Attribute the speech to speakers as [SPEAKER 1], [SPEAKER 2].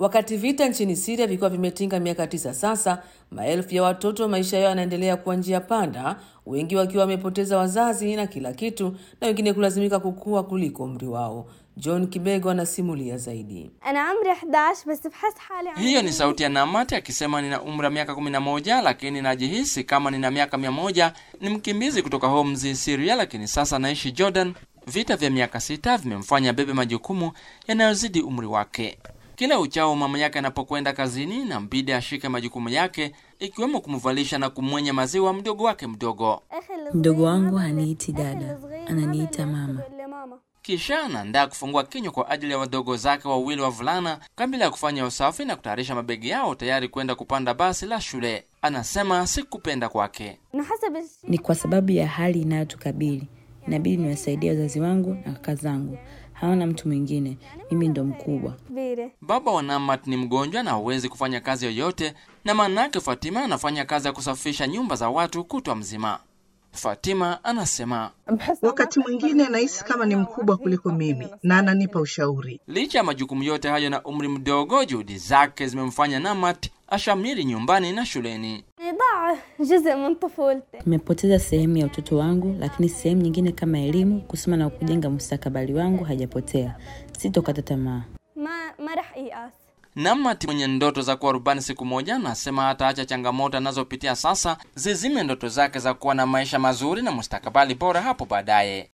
[SPEAKER 1] Wakati vita nchini Siria vikiwa vimetinga miaka tisa sasa, maelfu ya watoto maisha yao yanaendelea kuwa njia panda, wengi wakiwa wamepoteza wazazi na kila kitu, na wengine kulazimika kukua kuliko umri wao. John Kibego anasimulia zaidi.
[SPEAKER 2] أنا عمري 11 بس بحس حالي عمري
[SPEAKER 3] Hiyo ni sauti ya Namat akisema nina umri wa miaka 11 lakini najihisi kama nina miaka mia moja. Ni mkimbizi kutoka Homs, Syria, lakini sasa naishi Jordan. Vita vya miaka sita vimemfanya bebe majukumu yanayozidi umri wake. Kila uchao mama yake anapokwenda kazini na mbidi ashike majukumu yake, ikiwemo kumvalisha na kumwenya maziwa mdogo wake mdogo.
[SPEAKER 2] أخي الصغير
[SPEAKER 4] Mdogo wangu
[SPEAKER 2] ما بقدر-
[SPEAKER 4] haniiti
[SPEAKER 2] أخي
[SPEAKER 4] dada,
[SPEAKER 2] الصغير ما
[SPEAKER 4] ananiita
[SPEAKER 2] بقدر
[SPEAKER 4] mama.
[SPEAKER 2] يقول لي ماما
[SPEAKER 3] Kisha anaandaa kufungua kinywa kwa ajili ya wadogo zake wawili wavulana kabla ya kufanya usafi na kutayarisha mabegi yao tayari kwenda kupanda basi la shule. Anasema si kupenda kwake.
[SPEAKER 2] إنه حسب الشيء
[SPEAKER 4] Ni kwa sababu ya hali inayotukabili. Inabidi niwasaidie wazazi wangu na kaka zangu, hawana mtu mwingine, mimi ndo mkubwa.
[SPEAKER 2] كبيرة
[SPEAKER 3] Baba wa Namat ni mgonjwa na hawezi kufanya kazi yoyote, na maana yake Fatima anafanya kazi ya kusafisha nyumba za watu kutwa mzima. Fatima anasema
[SPEAKER 5] Wakati mwingine nahisi kama ni mkubwa kuliko mimi na ananipa ushauri.
[SPEAKER 3] licha ya majukumu yote hayo na umri mdogo, juhudi zake zimemfanya Namat ashamiri nyumbani na shuleni.
[SPEAKER 2] ضاع جزء من طفولتي
[SPEAKER 4] Nimepoteza sehemu ya utoto wangu, lakini sehemu nyingine kama elimu, kusoma na kujenga mustakabali wangu hajapotea. Sitokata tamaa.
[SPEAKER 2] ما ما رح ييأس
[SPEAKER 3] Namat mwenye ndoto za kuwa rubani siku moja anasema hataacha changamoto anazopitia sasa zizime ndoto zake za kuwa na maisha mazuri na mustakabali bora hapo baadaye.